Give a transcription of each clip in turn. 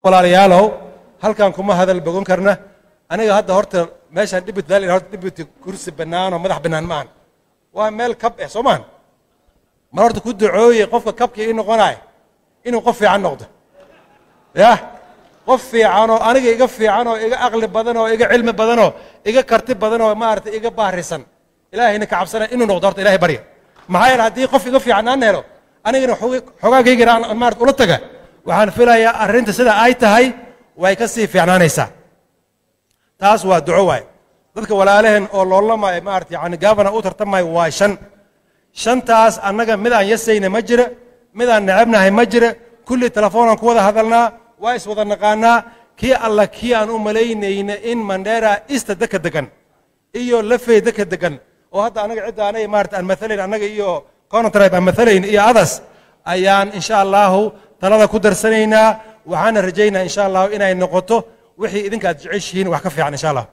walaalayaalow halkan kuma hadal bogon karna aniga hadda horta meeshaan dhibit valley horta dhibit kursi bannaan oo madax bannaan maahan waa meel kab eh soo maahan mar horta ku ducooye qofka kabka ii noqonaya inuu qof fiican noqdo yah qof fiican oo aniga iga fiican oo iga aqli badan oo iga cilmi badan oo iga karti badan oo maaragtay iga baahrisan ilaahayna ka cabsanaya inuu noqdo horta ilahay barya maxaa yeele haddii qof iga fiican aan helo anigana xogaageygana aan maarata ula taga waxaan filayaa arrinta sida ay tahay way ka sii fiicnaanaysaa taas waa duco waay dadka walaalaheen oo loolamaayo maarata yani gavana u tartamayo waa shan shantaas annaga mid aan yasayna ma jira mid aan necabnahay ma jira kulli telefoonaan ku wada hadalnaa waa iswada naqaanaa kii alla kii aan u malaynayna in mandera ista deka degan iyo lafey deka degan oo hadda anaga cidda anay maarata aan maalayn annaga iyo conotribe aan maalayn iyo adas ayaan insha allahu talada ku darsanaynaa waxaana rajaynaa insha allahu inay noqoto wixii idinka aad jeceshihiin wax ka fiican insha allah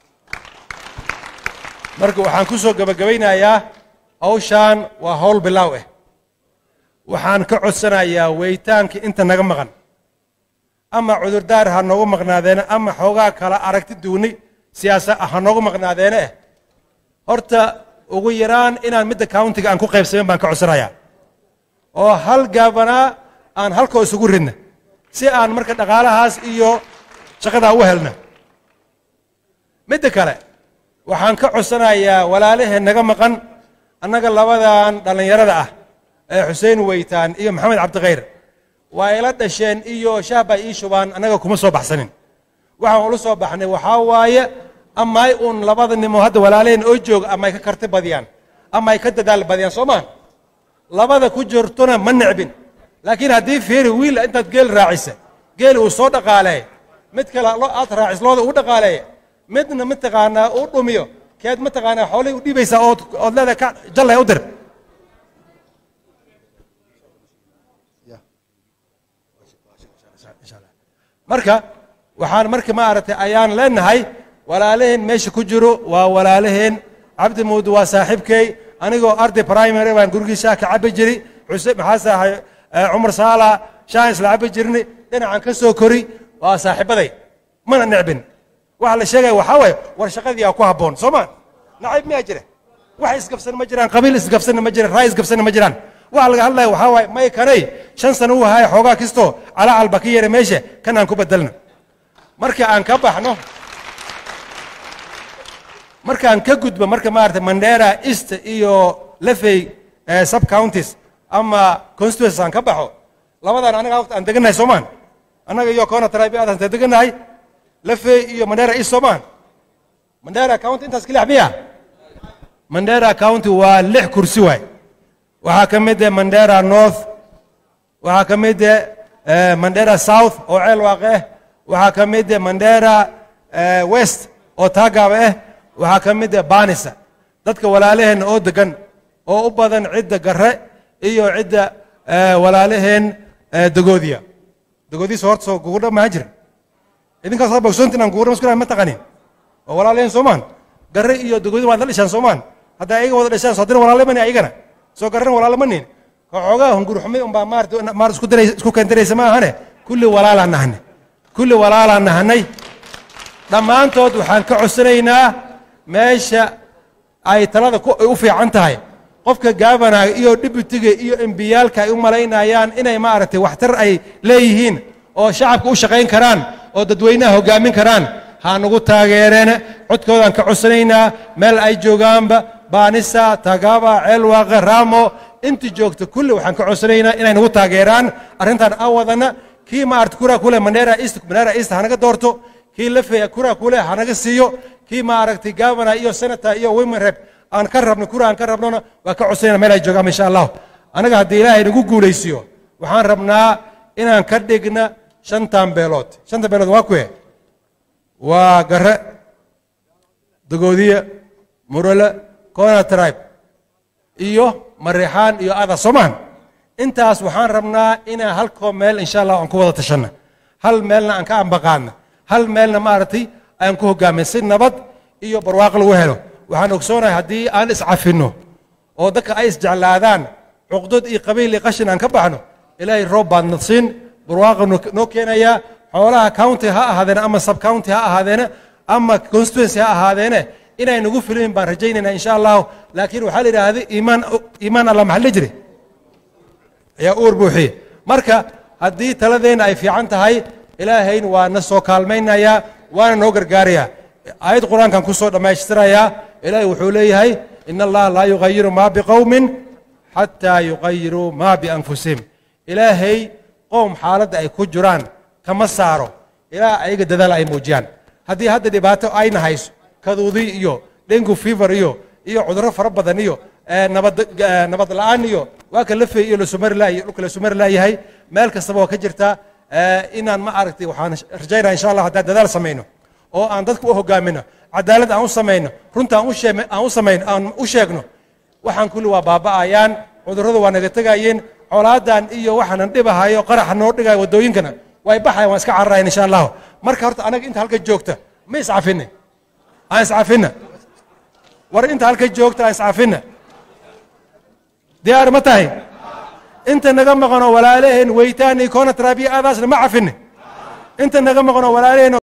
marka waxaan ku soo gebagabaynayaa hawshaan waa hawl bilaaw ah waxaan ka codsanayaa weytaankii inta naga maqan ama cudurdaar ha noogu maqnaadeene ama xoogaa kala aragti duuni siyaasa ha noogu maqnaadeene eh horta ugu yaraan inaan midda countiga aan ku qaybsamin baan ka codsanayaa oo hal gaabanaa aan halkoo isugu ridna si aan marka dhaqaalahaas iyo shaqadaa u helna midda kale waxaan ka codsanayaa walaalaheen naga maqan annaga labadan dhallinyarada ah ee xuseen weytaan iyo maxamed cabdikhayr waa ila dhasheen iyo shaahbaa ii shubaan annaga kuma soo baxsanin waxaan ula soo baxnay waxaa waaye amay uun labada nimo hadda walaalaheen oo jooga ama ay ka karti badiyaan ama ay ka dadaal badiyaan soo maa labada ku jirtona ma necbin laakiin haddii fiiri wiil intaad geel raacisa geeli uu soo dhaqaaleey mid kale aad raacis looda uu dhaqaaleeya midna mataqaanaa uu dhumiyo keed mataqaanaa xoolay u dhiibaysaa ood ood leedahay ka jallay u dir marka waxaan marka ma aragtay ayaan leenahay walaalaheen meesha ku jiro waa walaalaheen cabdi muudu waa saaxiibkay anigoo arday primary baan gurigii shaah ka cabbi jiri xuseen maxaa saahay cumar saala shaah isla cabbi jirni dhinacan ka soo kori waa saaxiibaday mana necbin waxa la sheegaya waxaa waaye war shaqadii aa ku habboon soo ma nacayb miyaa jira wax isgabsan ma jiraan qabiil isgabsanna ma jiraan raay isgabsanna ma jiraan waxa laga hadlaya waxaa waaye may kanay shan sano uu haya xoogaa kistoo calaacal ba ka yeera meesha kan aan ku bedelno marka aan ka baxno markaan ka gudbo marka maarata mandera east iyo lafey sub counties ama constituencies aan ka baxo labadan anaga waqti aan degannahay soomaan annaga iyo kona tribe aad aan degannahay lafey iyo mandera east soomaan mandera county intaas ka lix miya mandera county waa lix kursi waay waxaa ka mid ah mandera north waxaa ka mid ah mandera south oo ceel waaqe ah waxaa ka mid ah mandera west oo taagaaba ah waxaa ka mid ah banisa dadka walaalaheen oo degan oo u badan cidda garre iyo cidda walaalaheen dagoodiya dagoodiisa horta soo gugurdha maa jira idinkaas hadda bogsoontin aan gugurdha masku ma taqanin waa walaalaheen soomaan garre iyo dagoodi waad la dhishaan soomaan hadda ayaga wada dhashaan soo dina walaalamani ayagana soo garran walaalamanin xoogaa hungurxumi unbaa maarata maar isku diray isku keentaraysa ma ahane kulli walaalaan nahanay kulli walaalaan nahanay dhammaantood waxaan ka codsanaynaa meesha ay talada u fiican tahay qofka gaabanaga iyo dhibutiga iyo embiyaalka ay u malaynayaan inay maaragtay waxtar ay leeyihiin oo shacabka u shaqayn karaan oo dadweynaha hoggaamin karaan ha nagu taageereen codkoodaan ka codsanaynaa meel ay joogaanba baanisa tagaba ceelwaaqe raamo intii joogta kulli waxaan ka codsanaynaa inay nagu taageeraan arrintan aan wadana kii maarata kuraa kule mandera east mandera east hanaga doorto kii lafeya kuraa kule hanaga siiyo kii maaragtay gavana iyo senator iyo women rep aan ka rabno kura aan ka rabnona waa ka codsanayna meel ay joogaan insha allahu anaga haddii ilaahay nagu guulaysiyo waxaan rabnaa inaan ka dhigna shantan beelood shanta beelood waa kuwe waa gare dagoodiye murale kona tribe iyo mareexaan iyo ada soomaan intaas waxaan rabnaa inaan halkoo meel insha allah aan ku wada tashanna hal meelna aan ka ambaqaadna hal meelna maaragtay aan ku hoggaamin si nabad iyo barwaaqo lagu helo waxaan ogsoonahay haddii aan iscafinno oo dadka ay isjeclaadaan cuqdad iyo qabiil iyo qashin aan ka baxno ilaahay roob baad nadsiin barwaaqo noo keenayaa xoolaha county ha ahaadeene ama sub county ha ahaadeene ama constituency ha ahaadeene inay nagu filin baan rajaynaynaa insha allahu laakiin waxaa la yidhaahday iimaan iimaan allah maxaa la jiri ayaa uur buuxiye marka haddii taladeenna ay fiican tahay ilaahayn waa na soo kaalmaynayaa waana noo gargaarayaa aayad qur-aankan ku soo dhammaystirayaa ilaahay wuxuu leeyahay in allaha laa yugayiru maa biqowmin xataa yugayiruu maa bianfusihim ilaahay qowm xaaladda ay ku jiraan kama saaro ilaa ayaga dadaal ay muujiyaan haddii hadda dhibaato ayna hayso kaduudi iyo dengu fever iyo iyo cudurro fara badan iyo nabad nabad la'aan iyo waa ka lafey iyo lasumari iyo dhulka lasumari laayahay meel kastaba waa ka jirtaa inaan ma aragtay waxaan rajaynaa insha allah haddaan dadaal samayno oo aan dadka u hogaamino cadaalad aan u samayno runta aan u sheeg aan u samayno aan u sheegno waxaan kulli waa baaba'ayaan cudurradu waa naga tegayeen colaadan iyo waxaanan dhibahayo qaraxa noo dhigaya waddooyinkana way baxayan waan iska cararayan insha allahu marka horta anaga inta halka joogta ma iscafinne aan iscafinna war inta halka joogta aan iscafinna diyaar ma tahay inta naga maqanoo walaalaheen weytaan iyo koona taraabiya aadaasna ma cafinne inta naga maqanoo walaalaheen